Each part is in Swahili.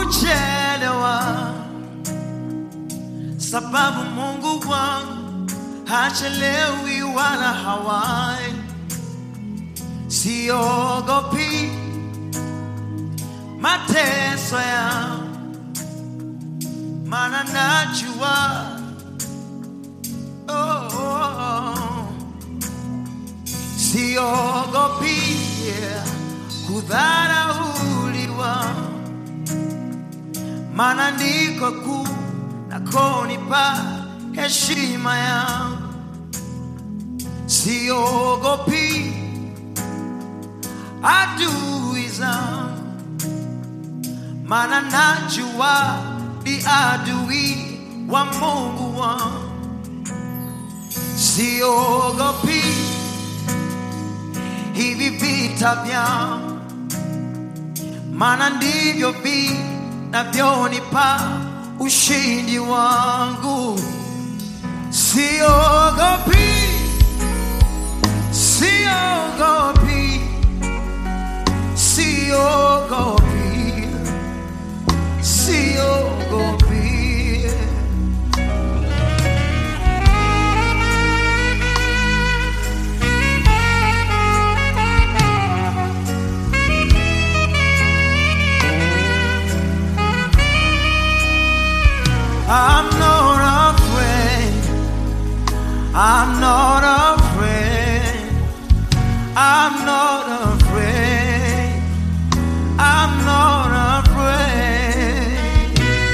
kuchelewa, sababu Mungu wangu hachelewi wala hawai. Siogopi mateso yangu, maana najua oh, oh, oh. Siogopi yeah, kudharauliwa, maana ndiko kuu nakonipa heshima yangu. Siogopi adui zangu, maana najua ni adui wa Mungu wangu. Siogopi hivi vita vyangu, maana ndivyo vinavyonipa ushindi wangu. Siogopi, siogopi, siogopi, siogopi. I'm not afraid. I'm not afraid. I'm not afraid. I'm not afraid.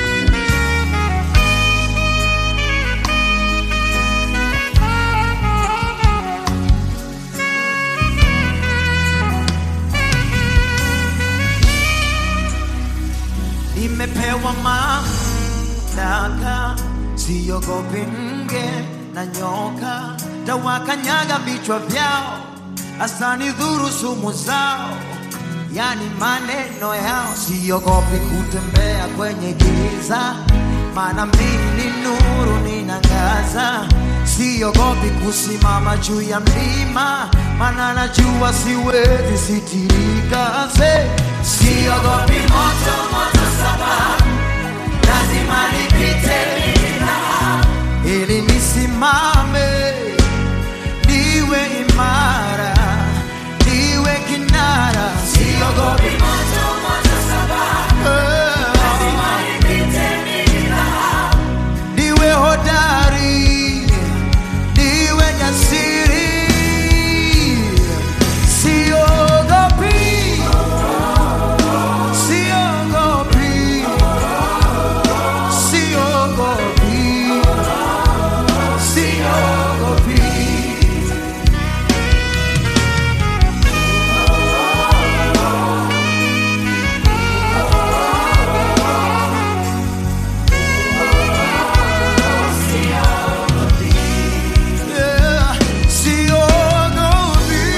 Nimepewa mamlaka, siogopi nge na nyoka, tawakanyaga vichwa vyao, asani dhuru sumu zao, yani maneno yao. Siogopi kutembea kwenye giza, maana mimi ni nuru ninangaza. Siogopi kusimama juu ya mlima, maana najua siwezi sitirika. Se, siogopi moto moto sababu lazima nipite ili nisimame, niwe imara, niwe kinara, siogopi moto moto sababu lazima nipite niwe hodari, niwe jasiri, siogopi, siogopi, siogopi, siogopi. Yeah, siogopi.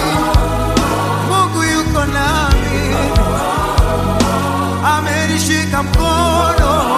Mungu yuko nami, amenishika mkono